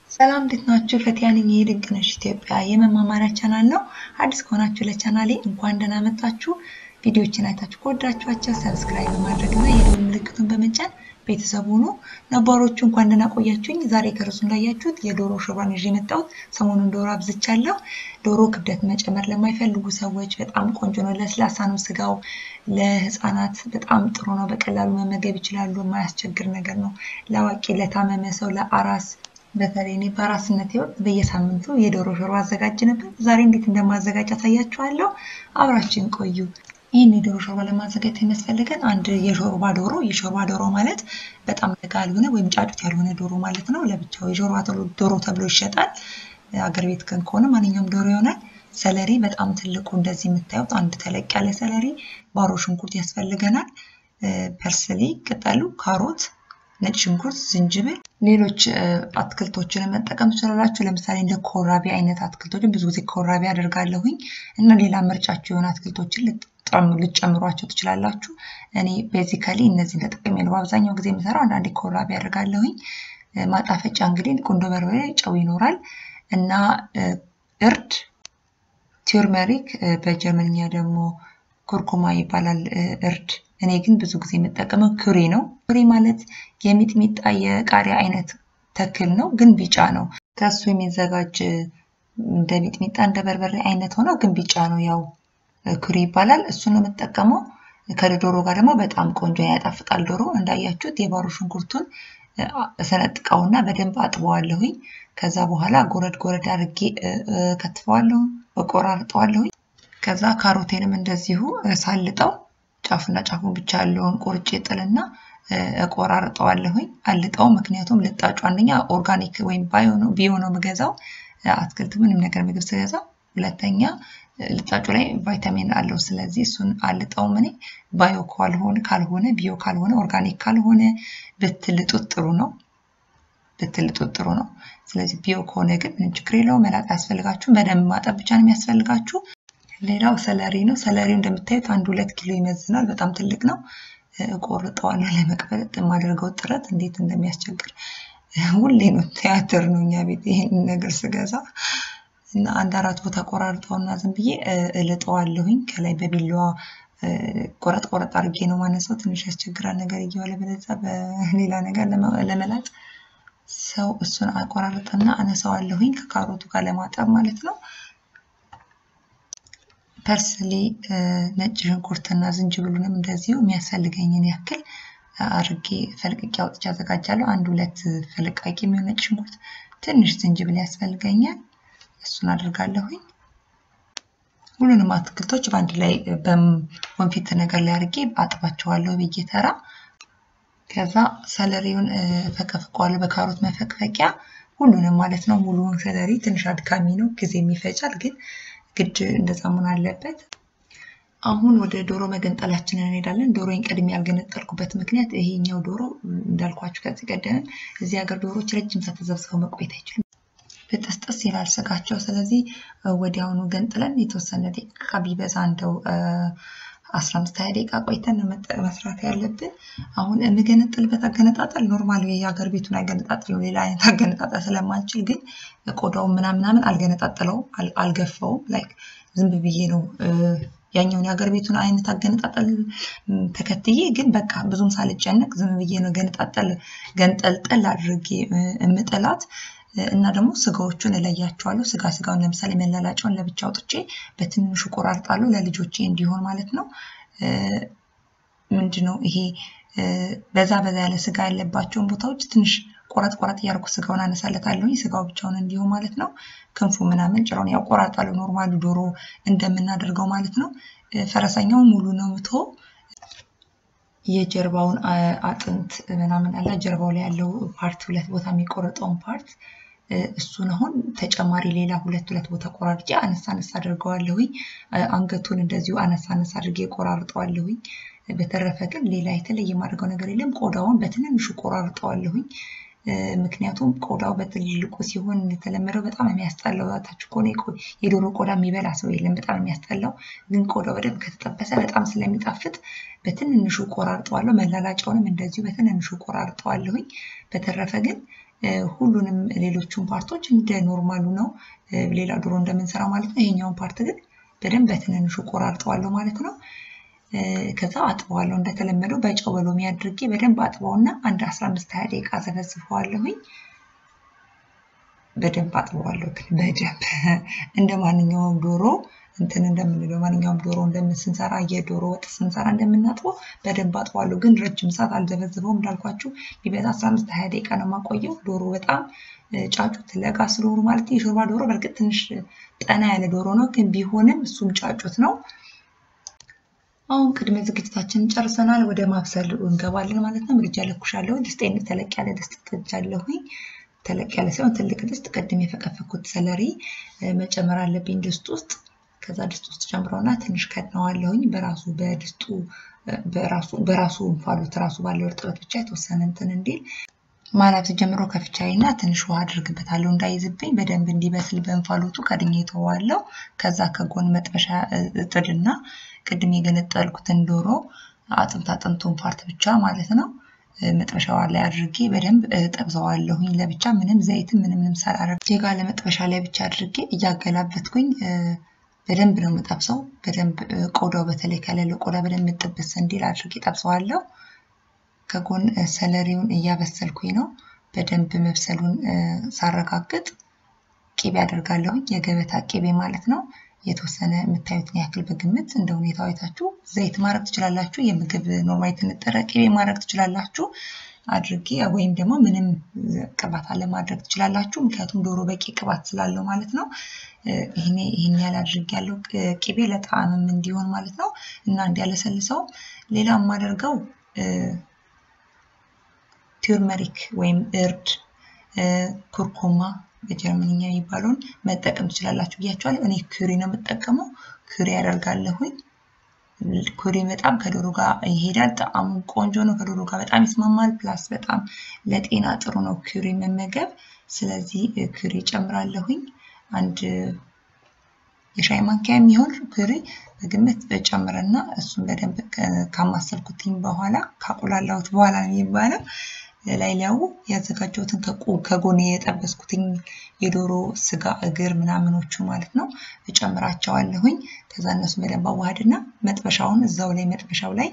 ሰላም እንዴት ናችሁ? ፈቲያ ነኝ። ይህ ድንቅነሽ ኢትዮጵያ የመማማሪያ ቻናል ነው። አዲስ ከሆናችሁ ለቻናሌ እንኳን ደህና መጣችሁ። ቪዲዮዎችን አይታችሁ ከወዳችኋቸው ሰብስክራይብ በማድረግ እና የደወል ምልክቱን በመጫን ቤተሰብ ሁኑ። ነባሮቹ እንኳን ደህና ቆያችሁኝ። ዛሬ ከርሱ እንዳያችሁት የዶሮ ሾርባን ይዤ የመጣሁት ሰሞኑን ዶሮ አብዝቻለሁ። ዶሮ ክብደት መጨመር ለማይፈልጉ ሰዎች በጣም ቆንጆ ነው። ለስላሳ ነው ስጋው። ለህፃናት በጣም ጥሩ ነው። በቀላሉ መመገብ ይችላሉ። የማያስቸግር ነገር ነው። ለአዋቂ፣ ለታመመ ሰው፣ ለአራስ በተለይ እኔ በአራስነት ወቅት በየሳምንቱ የዶሮ ሾርባ አዘጋጅ ነበር። ዛሬ እንዴት እንደማዘጋጅ አሳያችኋለሁ። አብራችን ቆዩ። ይህን የዶሮ ሾርባ ለማዘጋጀት የሚያስፈልገን አንድ የሾርባ ዶሮ። የሾርባ ዶሮ ማለት በጣም ለጋ ያልሆነ ወይም ጫጩት ያልሆነ ዶሮ ማለት ነው። ለብቻው የሾርባ ዶሮ ተብሎ ይሸጣል። አገር ቤት ግን ከሆነ ማንኛውም ዶሮ ይሆናል። ሰለሪ በጣም ትልቁ እንደዚህ የምታዩት አንድ ተለቅ ያለ ሰለሪ፣ ባሮ ሽንኩርት ያስፈልገናል። ፐርስሊ ቅጠሉ፣ ካሮት ነጭ ሽንኩርት፣ ዝንጅብል፣ ሌሎች አትክልቶችን መጠቀም ትችላላችሁ። ለምሳሌ እንደ ኮራቢ አይነት አትክልቶችን ብዙ ጊዜ ኮራቢ አደርጋለሁኝ እና ሌላ ምርጫችሁ የሆነ አትክልቶችን ልጨምሯቸው ትችላላችሁ። እኔ ቤዚካሊ እነዚህን ተጠቅሜ ነው በአብዛኛው ጊዜ የምሰራው። አንዳንዴ ኮራቢ አደርጋለሁኝ። ማጣፈጫ እንግዲህ ቁንዶ በርበሬ፣ ጨው ይኖራል እና እርድ፣ ቲርመሪክ በጀርመንኛ ደግሞ ኩርኩማ ይባላል እርድ እኔ ግን ብዙ ጊዜ የምጠቀመው ኩሪ ነው። ኩሪ ማለት የሚጥሚጣ የቃሪያ አይነት ተክል ነው፣ ግን ቢጫ ነው። ከሱ የሚዘጋጅ እንደ ሚጥሚጣ እንደ በርበሬ አይነት ሆነው ግን ቢጫ ነው። ያው ኩሪ ይባላል። እሱን ነው የምጠቀመው። ከዶሮ ጋር ደግሞ በጣም ቆንጆ ያጣፍጣል። ዶሮ እንዳያችሁት የባሮ ሽንኩርቱን ሰነጥቀውና በደንብ አጥበዋለሁኝ። ከዛ በኋላ ጎረድ ጎረድ አድርጌ ከትፈዋለሁ፣ እቆራርጠዋለሁኝ። ከዛ ካሮቴንም እንደዚሁ ሳልጠው ጫፉና ጫፉን ብቻ ያለውን ቆርጬ ጥልና እቆራርጠዋለሁኝ። አልጠው ምክንያቱም ልጣጩ አንደኛ ኦርጋኒክ ወይም ቢዮ ነው የምገዛው አትክልት ምንም ነገር ምግብ ስገዛ፣ ሁለተኛ ልጣጩ ላይ ቫይታሚን አለው። ስለዚህ እሱን አልጠውም እኔ ባዮ ካልሆነ ካልሆነ ቢዮ ካልሆነ ኦርጋኒክ ካልሆነ ብትልጡት ጥሩ ነው ብትልጡት ጥሩ ነው። ስለዚህ ቢዮ ከሆነ ግን ምንም ችግር የለውም። መላጥ አያስፈልጋችሁም። በደንብ ማጠብ ብቻ ነው የሚያስፈልጋችሁ። ሌላው ሰለሪ ነው። ሰለሪው እንደምታዩት አንድ ሁለት ኪሎ ይመዝናል። በጣም ትልቅ ነው። እቆርጠዋለሁ። ለመቅበጥ የማደርገው ጥረት እንዴት እንደሚያስቸግር ሁሌ ነው። ቲያትር ነው እኛ ቤት ይሄንን ነገር ስገዛ እና አንድ አራት ቦታ ቆራርጠውና ዝም ብዬ እልጠዋለሁኝ። ከላይ በቢላዋ ቆረጥ ቆረጥ አድርጌ ነው ማነሳው። ትንሽ ያስቸግራል ነገር እየዋለ በለዛ በሌላ ነገር ለመላጥ ሰው እሱን አቆራርጥና አነሳዋለሁኝ ከካሮቱ ጋር ለማጠብ ማለት ነው። ፐርስሊ ነጭ ሽንኩርትና ዝንጅብሉንም እንደዚሁ የሚያስፈልገኝን ያክል አርጌ ፈልቅቄ አውጥቼ አዘጋጃለሁ። አንድ ሁለት ፍልቃቂ የሚሆን ነጭ ሽንኩርት፣ ትንሽ ዝንጅብል ያስፈልገኛል። እሱን አድርጋለሁኝ። ሁሉንም አትክልቶች በአንድ ላይ በወንፊት ነገር ላይ አርጌ አጥባቸዋለሁ ብዬ ተራ። ከዛ ሰለሪውን ፈቀፍቀዋለሁ በካሮት መፈቅፈቂያ ሁሉንም ማለት ነው። ሙሉውን ሰለሪ ትንሽ አድካሚ ነው፣ ጊዜ የሚፈጃል ግን ግድ እንደዛ መሆን አለበት። አሁን ወደ ዶሮ መገንጠላችንን እንሄዳለን። ዶሮን ቀድሜ ያልገነጠልኩበት ምክንያት ይሄኛው ዶሮ እንዳልኳችሁ ከዚህ ቀደም እዚህ ሀገር ዶሮዎች ረጅም ሰዓት ተዘብስበው መቆየት አይችሉም፣ ብጥስጥስ ይላል ስጋቸው። ስለዚህ ወዲያውኑ ገንጥለን የተወሰነ ደቂቃ ቢበዛ እንደው አስራ አምስት ሀያ ደቂቃ ቆይተን መስራት ያለብን። አሁን የምገነጥልበት አገነጣጠል ኖርማል የሀገር ቤቱን አገነጣጠል ነው። ሌላ አይነት አገነጣጠል ስለማልችል ግን ቆዳውን ምናምናምን አልገነጣጠለውም፣ አልገፋውም። ላይክ ዝም ብዬ ነው ያኛውን የሀገር ቤቱን አይነት አገነጣጠል ተከትዬ ግን በቃ ብዙም ሳልጨነቅ ዝም ብዬ ነው ገነጣጠል ገንጠልጠል አድርጌ የምጥላት እና ደግሞ ስጋዎቹን እለያቸዋለሁ። ስጋ ስጋውን ለምሳሌ መላላጫውን ለብቻ አውጥቼ በትንሹ ቆራርጣለሁ ለልጆቼ እንዲሆን ማለት ነው። ምንድነው ይሄ በዛ በዛ ያለ ስጋ ያለባቸውን ቦታዎች ትንሽ ቆረጥ ቆረጥ እያደረኩ ስጋውን አነሳለታለሁኝ ስጋው ብቻውን እንዲሁ ማለት ነው። ክንፉ ምናምን ጭራውን ያው ቆራርጣለሁ ኖርማሉ ዶሮ እንደምናደርገው ማለት ነው። ፈረሰኛው ሙሉ ነው ምቶ የጀርባውን አጥንት ምናምን አለ ጀርባው ላይ ያለው ፓርት ሁለት ቦታ የሚቆረጠውን ፓርት እሱን አሁን ተጨማሪ ሌላ ሁለት ሁለት ቦታ ቆራርጬ አነሳ አነሳ አድርገዋለሁኝ። አንገቱን እንደዚሁ አነሳ አነሳ አድርጌ ቆራርጠዋለሁኝ። በተረፈ ግን ሌላ የተለየ የማድረገው ነገር የለም። ቆዳውን በትንንሹ ቆራርጠዋለሁኝ። ምክንያቱም ቆዳው በትልልቁ ሲሆን እንደተለመደው በጣም የሚያስጠላው ታች ከሆነ የዶሮ ቆዳ የሚበላ ሰው የለም። በጣም የሚያስጠላው ግን ቆዳው በደንብ ከተጠበሰ በጣም ስለሚጣፍጥ በትንንሹ ቆራርጠዋለሁ። መላላጫውንም እንደዚሁ በትንንሹ ቆራርጠዋለሁኝ። በተረፈ ግን ሁሉንም ሌሎቹን ፓርቶች እንደ ኖርማሉ ነው፣ ሌላ ዶሮ እንደምንሰራ ማለት ነው። ይሄኛውን ፓርት ግን በደንብ በትንንሹ ቆራርጠዋለሁ ማለት ነው። ከዛ አጥበዋለሁ እንደተለመደው በጨው በሎሚ አድርጌ በደንብ አጥበውና አንድ 15 20 ደቂቃ ዘፈዝፈዋለሁኝ። በደንብ አጥበዋለሁ ግን በደንብ እንደ ማንኛውም ዶሮ እንትን እንደምንለው ማንኛውም ዶሮ እንደምንስንሰራ የዶሮ ወጥ ስንሰራ እንደምናጥበው በደንብ አጥበዋለሁ። ግን ረጅም ሰዓት አልዘበዝበውም እንዳልኳችሁ ቢበዛ 15 20 ደቂቃ ነው የማቆየው። ዶሮ በጣም ጫጩት ለጋ ስለሆኑ ማለት የሾርባ ዶሮ በእርግጥ ትንሽ ጠና ያለ ዶሮ ነው፣ ግን ቢሆንም እሱም ጫጩት ነው። አሁን ቅድመ ዝግጅታችንን ጨርሰናል። ወደ ማብሰል እንገባለን ማለት ነው። ምድጃ ለኩሻለሁ። ድስጤን ተለቅ ያለ ድስት ጥጃለሁኝ። ተለቅ ያለ ሳይሆን ትልቅ ድስት ቅድም የፈቀፈኩት ሰለሪ መጨመር አለብኝ ድስት ውስጥ። ከዛ ድስት ውስጥ ጨምረውና ትንሽ ከድነዋለሁኝ። በራሱ በድስቱ በራሱ እንፋሎት ራሱ ባለው እርጥበት ብቻ የተወሰነ እንትን እንዲል ማላብ ጀምሮ ከፍቻይና ትንሽ ውሃ አድርግበታለሁ እንዳይዝብኝ በደንብ እንዲበስል በእንፋሎቱ ከድኜ ተዋለው። ከዛ ከጎን መጥበሻ እጥድና ቅድም የገነጠልኩትን ዶሮ አጥንት አጥንቱን ፓርት ብቻ ማለት ነው መጥበሻዋ ላይ አድርጌ በደንብ ጠብሰዋለሁኝ። ለብቻ ምንም ዘይትም ምንም ምንም ሳላረግ ዜጋ ለመጥበሻ ላይ ብቻ አድርጌ እያገላበትኩኝ በደንብ ነው የምጠብሰው። በደንብ ቆዳው በተለይ ከሌለው ቆዳ በደንብ ጥብስ እንዲል አድርጌ ጠብሰዋለሁ። ከጎን ሰለሪውን እያበሰልኩኝ ነው። በደንብ መብሰሉን ሳረጋግጥ ቂቤ አደርጋለሁኝ። የገበታ ቂቤ ማለት ነው። የተወሰነ የምታዩትን ያክል በግምት እንደ ሁኔታው አይታችሁ ዘይት ማድረግ ትችላላችሁ። የምግብ ኖርማል የተነጠረ ቂቤ ማድረግ ትችላላችሁ አድርጌ ወይም ደግሞ ምንም ቅባት አለማድረግ ትችላላችሁ። ምክንያቱም ዶሮ በቂ ቅባት ስላለው ማለት ነው። ይህን ያህል አድርጌ ያለው ቂቤ ለጣዕምም እንዲሆን ማለት ነው እና እንዲያለሰልሰው ሌላ የማደርገው ቲርመሪክ ወይም እርድ፣ ኩርኩማ በጀርመንኛ የሚባለውን መጠቀም ትችላላችሁ ብያቸዋለሁ። እኔ ኩሪ ነው የምጠቀመው። ኩሪ ያደርጋለሁኝ። ኩሪ በጣም ከዶሮ ጋር ይሄዳል። ጣዕሙ ቆንጆ ነው። ከዶሮ ጋር በጣም ይስማማል። ፕላስ በጣም ለጤና ጥሩ ነው ኩሪ መመገብ። ስለዚህ ኩሪ ጨምራለሁኝ። አንድ የሻይ ማንኪያ የሚሆን ኩሪ በግምት ጨምርና እሱን በደንብ ካማሰልኩትኝ በኋላ ካቁላላሁት በኋላ ነው የሚባለው ላይ ሊያው ያዘጋጀሁትን ከጎን የጠበስኩትኝ የዶሮ ስጋ እግር ምናምኖቹ ማለት ነው እጨምራቸዋለሁኝ። ከዛ እነሱ በደንብ አዋህድና መጥበሻውን እዛው ላይ መጥበሻው ላይ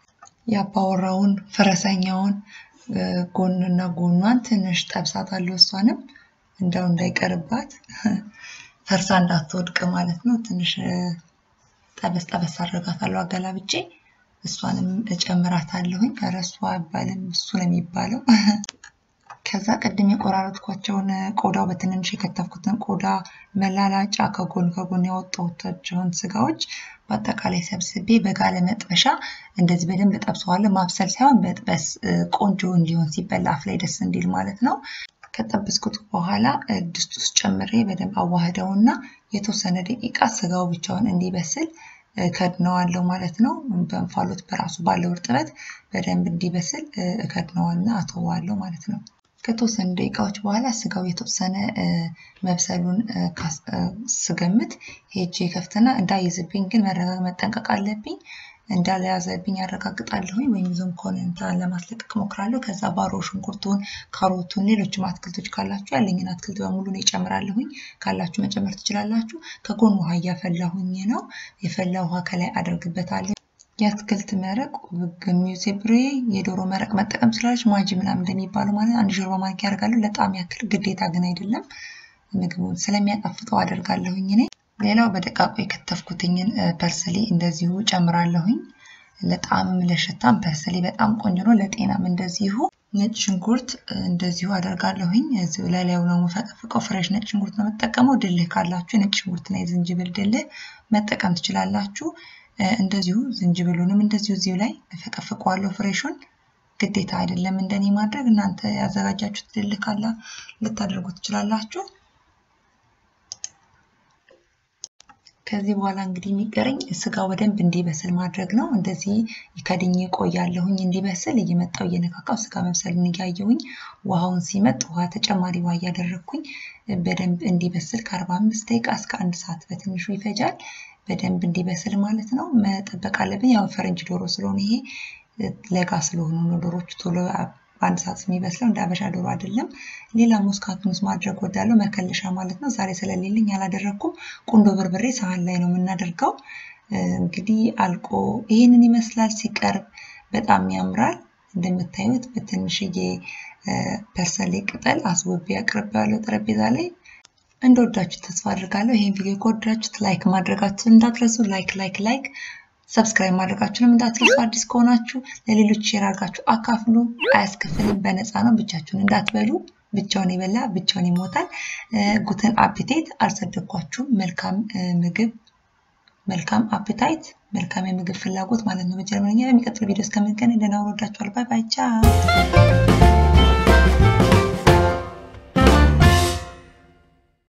ያባወራውን ፈረሰኛውን ጎንና ጎኗን ትንሽ ጠብሳታለሁ። እሷንም እንዳው እንዳይቀርባት ፈርሳ እንዳትወድቅ ማለት ነው። ትንሽ ጠበስ ጠበስ አድርጋታለሁ አገላብጬ እሷንም እጨምራታለሁኝ። ኧረ እሷ አይባልም እሱ ነው የሚባለው። ከዛ ቅድም የቆራረጥኳቸውን ቆዳው በትንንሽ የከተፍኩትን ቆዳ መላላጫ ከጎን ከጎን ያወጣኋቸውን ስጋዎች በአጠቃላይ ሰብስቤ በጋለ መጥበሻ እንደዚህ በደንብ ጠብሰዋለሁ። ማብሰል ሳይሆን በጥበስ ቆንጆ እንዲሆን ሲበላ አፍ ላይ ደስ እንዲል ማለት ነው። ከጠበስኩት በኋላ ድስት ውስጥ ጨምሬ በደንብ አዋህደውና የተወሰነ ደቂቃ ስጋው ብቻውን እንዲበስል እከድነዋለሁ ማለት ነው። በእንፋሎት በራሱ ባለው እርጥበት በደንብ እንዲበስል እከድነዋልና አተዋለሁ ማለት ነው። ከተወሰኑ ደቂቃዎች በኋላ ስጋው የተወሰነ መብሰሉን ስገምት ሄጄ ከፍትና እንዳይዝብኝ ግን መረጋግ መጠንቀቅ አለብኝ። እንዳልያዘብኝ ያረጋግጣለሁኝ ወይም ይዞም ከሆነ እንትን ለማስለቀቅ ሞክራለሁ። ከዛ ባሮ ሽንኩርቱን፣ ካሮቱን፣ ሌሎችም አትክልቶች ካላችሁ ያለኝን አትክልት በሙሉ ነው ይጨምራለሁኝ። ካላችሁ መጨመር ትችላላችሁ። ከጎን ውሃ እያፈላሁኝ ነው። የፈላ ውሃ ከላይ አደርግበታለሁ። የአትክልት መረቅ ሚዜብሬ የዶሮ መረቅ መጠቀም ትችላለች። ማጂ ምናምን እንደሚባለው ማለት አንድ ሾርባ ማንኪያ ያደርጋለሁ። ለጣም ያክል ግዴታ ግን አይደለም። ምግቡን ስለሚያጣፍጠው አደርጋለሁኝ እኔ ሌላው በደቃቁ የከተፍኩትኝን ፐርስሊ እንደዚሁ ጨምራለሁኝ። ለጣዕምም ለሽታም ፐርስሊ በጣም ቆንጆ ነው። ለጤናም እንደዚሁ ነጭ ሽንኩርት እንደዚሁ አደርጋለሁኝ። እዚሁ ላይ ላዩ ነው የምፈቀፍቀው። ፍሬሽ ነጭ ሽንኩርት ነው የምጠቀመው። ድልህ ካላችሁ የነጭ ሽንኩርትና የዝንጅብል ድልህ መጠቀም ትችላላችሁ። እንደዚሁ ዝንጅብሉንም እንደዚሁ እዚሁ ላይ እፈቀፍቀዋለሁ። ፍሬሹን ግዴታ አይደለም እንደኔ ማድረግ። እናንተ ያዘጋጃችሁት ድልህ ካላ ልታደርጉ ትችላላችሁ። ከዚህ በኋላ እንግዲህ የሚቀረኝ ስጋው በደንብ እንዲበስል ማድረግ ነው። እንደዚህ ከድኜ ቆያለሁኝ እንዲበስል እየመጣው እየነካካው ስጋ መብሰሉን እያየሁኝ ውሃውን ሲመጥ ውሃ ተጨማሪ ውሃ እያደረግኩኝ በደንብ እንዲበስል ከአርባ አምስት ደቂቃ እስከ አንድ ሰዓት በትንሹ ይፈጃል። በደንብ እንዲበስል ማለት ነው መጠበቅ አለብን። ያው ፈረንጅ ዶሮ ስለሆነ ይሄ ለጋ ስለሆኑ ነው ዶሮቹ ቶሎ በአንድ ሰዓት የሚበስለው እንደ አበሻ ዶሮ አይደለም። ሌላ ሙስካቱንስ ማድረግ ወዳለው መከለሻ ማለት ነው። ዛሬ ስለሌለኝ አላደረግኩም። ቁንዶ በርበሬ ሳህን ላይ ነው የምናደርገው። እንግዲህ አልቆ ይህንን ይመስላል። ሲቀርብ በጣም ያምራል። እንደምታዩት በትንሽዬ ፐርሰሌ ቅጠል አስውቤ አቅርቤዋለሁ ጠረጴዛ ላይ። እንደወዳችሁ ተስፋ አድርጋለሁ። ይህን ቪዲዮ ከወዳችሁት ላይክ ማድረጋችሁን እንዳትረሱ። ላይክ ላይክ ላይክ ሰብስክራይብ ማድረጋችሁንም እንዳትረሱ። አዲስ ከሆናችሁ ለሌሎች ሼር አድርጋችሁ አካፍሉ። አያስከፍልም፣ በነፃ ነው። ብቻችሁን እንዳትበሉ። ብቻውን የበላ ብቻውን ይሞታል። ጉትን አፒቴት አልሰደኳችሁም። መልካም ምግብ፣ መልካም አፒታይት፣ መልካም የምግብ ፍላጎት ማለት ነው በጀርመንኛ። በሚቀጥለው ቪዲዮ እስከምንገናኝ ደህና ሁኑ። እወዳችኋለሁ። ባይ ባይ ቻው